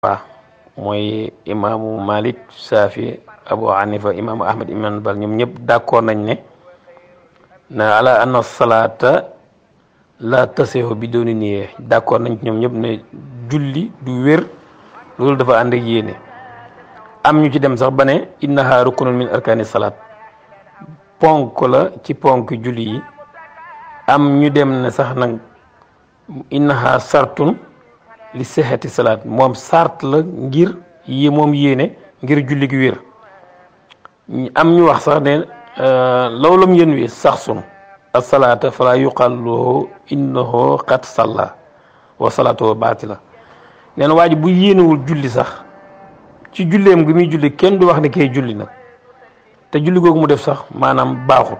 waaw mooy imaamu Malik Safi Abu Hanifa imaamu Ahmad ibn Hanbal ñoom ñëpp d'accord nañ ne na ala anna salaata la tasihu bi dooni niyee d'accord nañ ñoom ñëpp ne julli du wér loolu dafa ànd ak yéene am ñu ci dem sax ba ne innaha rukunun min arkani salaat ponk la ci ponk julli yi am ñu dem ne sax nag innaha sartun li sexeti salaat moom sart la ngir yi moom yéene ngir julli gi wér am ñu wax sax ne lawlam yén wi sax sun asalaata fala yuqal lahu innahu qad salla wa salaatuhu baatila nee na waa ji bu yéenewul julli sax ci julleem gi muy julli kenn du wax ne kay julli nag te julli googu mu def sax maanaam baaxut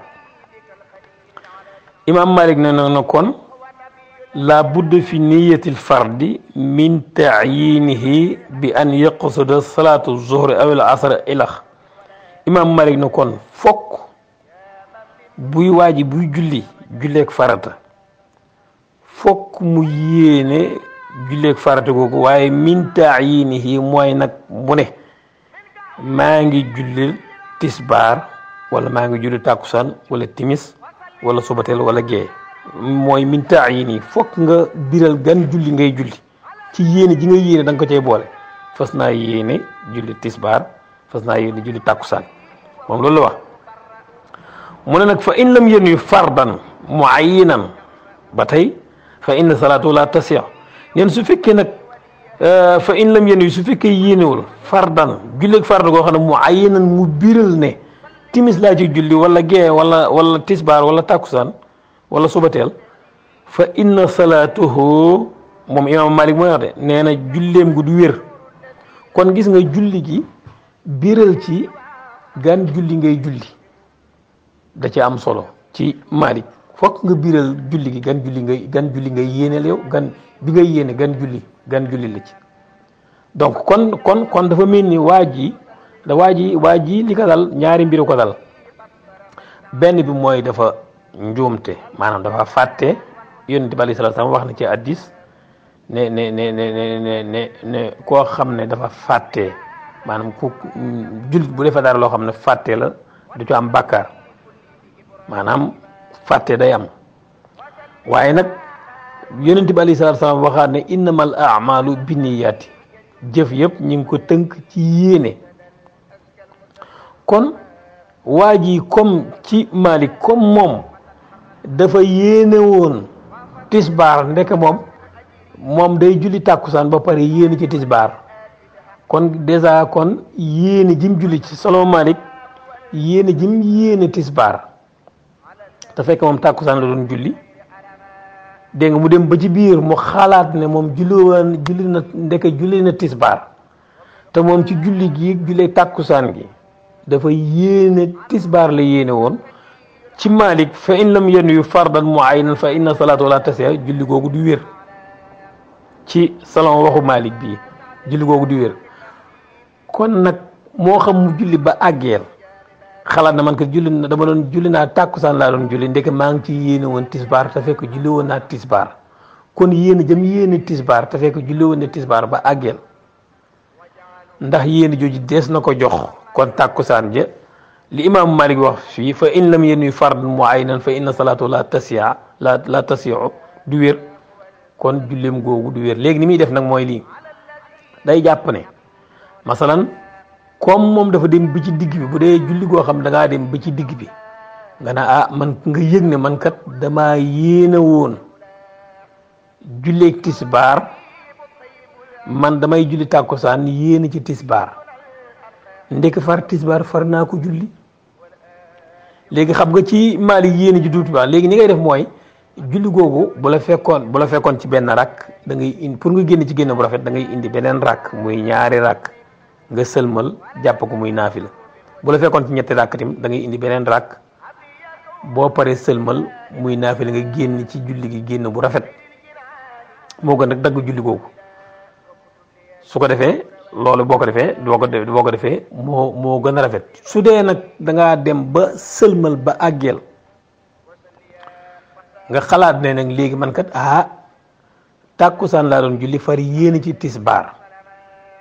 imaam Malik ne na kon la budda fi niyatil fardi min taayinihi bi an yaqsuda salaatu zuhri aw al asr ilax imaam Malik na kon fokk buy waaji buy julli julleeg farata fokk mu yéene julleeg farata googu waaye min taayinihi mooy nag mu ne maa ngi julli tisbaar wala maa ngi julli tàkkusaan wala timis wala subateel wala gee mooy min taayini fokk nga biral gan julli ngay julli ci yéene ji nga yéene da nga ko cay boole fas naa yéene julli tisbaar fas naa yéene julli tàkkusaan moom loolu la wax mu ne nag fa in lam yéen yu fardan muayyinan ba tey fa inna salaatu la tasix neen su fekkee nag fa in lam yéen yu su fekkee yéenewul fardan julleeg farda goo xam ne muayyinan mu biral ne timis laa ci julli wala gee wala wala tisbaar wala tàkkusaan wala subateel fa inna salaatuhu moom imaam Malik mooy wax de nee na julleem gu du wér kon gis nga julli gi biral ci gan julli ngay julli da ci am solo ci Malik fokk nga biral julli gi gan julli ngay gan julli ngay yéeneel yow gan bi ngay yéene gan julli gan julli la ci donc kon kon kon dafa mel ni waa ji da waa ji waa ji li ko dal ñaari mbiru ko dal benn bi mooy dafa njuumte maanaam dafa fàtte yonent bi aleyhi salaatu salaam wax na ci addis ne ne ne ne ne ne ne koo xam ne dafa fàtte maanaam ku jullit bu defee dara loo xam ne fàtte la du ci am bàkkaar maanaam fàtte day am waaye nag yonent bi aleyhi salaatu salaam waxaat ne innamal a'maalu binniyaati jëf yëpp ñu ngi ko tënk ci yéene kon waa ji comme ci Malik comme moom dafa yéene woon tisbaar ndeke moom moom day julli tàkkusaan ba pare yéene ci tisbaar kon dèjà kon yéene jim julli ci solo Malik yéene jim yéene tisbaar te fekk moom tàkkusaan la doon julli dégg nga mu dem ba ci biir mu xalaat ne moom julli woon julli na ndeke julli na tisbaar te moom ci julli gi jullee tàkkusaan gi dafa yéene tisbaar la yéene woon ci Malik fa in lam yen yu fardan muayyanan fa inna salaatu la tasiha julli googu du wér ci salon waxu Malik bii julli googu du wér kon nag moo xam mu julli ba àggeel xalaat na man ko julli na dama doon julli naa tàkkusaan laa doon julli ndeke maa ngi ci yéene woon tisbaar te fekk julli woon naa tisbaar kon yéene jëm yéene tisbaar te fekk julli woon na tisbaar ba àggeel ndax yéene jooju dees na ko jox kon tàkkusaan ja li imaamu Malik wax fii fa in lam yéen yu fard muayyanan fa inna salaatu la tasiya la la tasiyu du wér kon julleem googu du wér léegi ni muy def nag mooy lii day jàpp ne masalan comme moom dafa dem bi ci digg bi bu dee julli goo xam da ngaa dem ba ci digg bi nga ne ah man nga yëg ne man kat damaa yéene woon julleeg tisbaar man damay julli tàkkusaan yéene ci tisbaar ndek far tisbaar far naa ko julli léegi xam nga ci Malik yéene ji duuti baax léegi ni ngay def mooy julli googu bu la fekkoon bu la fekkoon ci benn rakk da ngay indi pour nga génn ci génn bu rafet da ngay indi beneen rakk muy ñaari rakk nga sëlmal jàpp ko muy naafila bu la fekkoon ci ñetti rakk tim da ngay indi beneen rakk boo paree sëlmal muy naafila nga génn ci julli gi génn bu rafet moo gën nag dagg julli googu su ko defee loolu boo ko defee boo ko boo ko defee moo moo gën a rafet su dee nag da ngaa dem ba sëlmal ba àggeel nga xalaat ne nag léegi man kat ah tàkkusaan laa doon julli far yéene ci tisbaar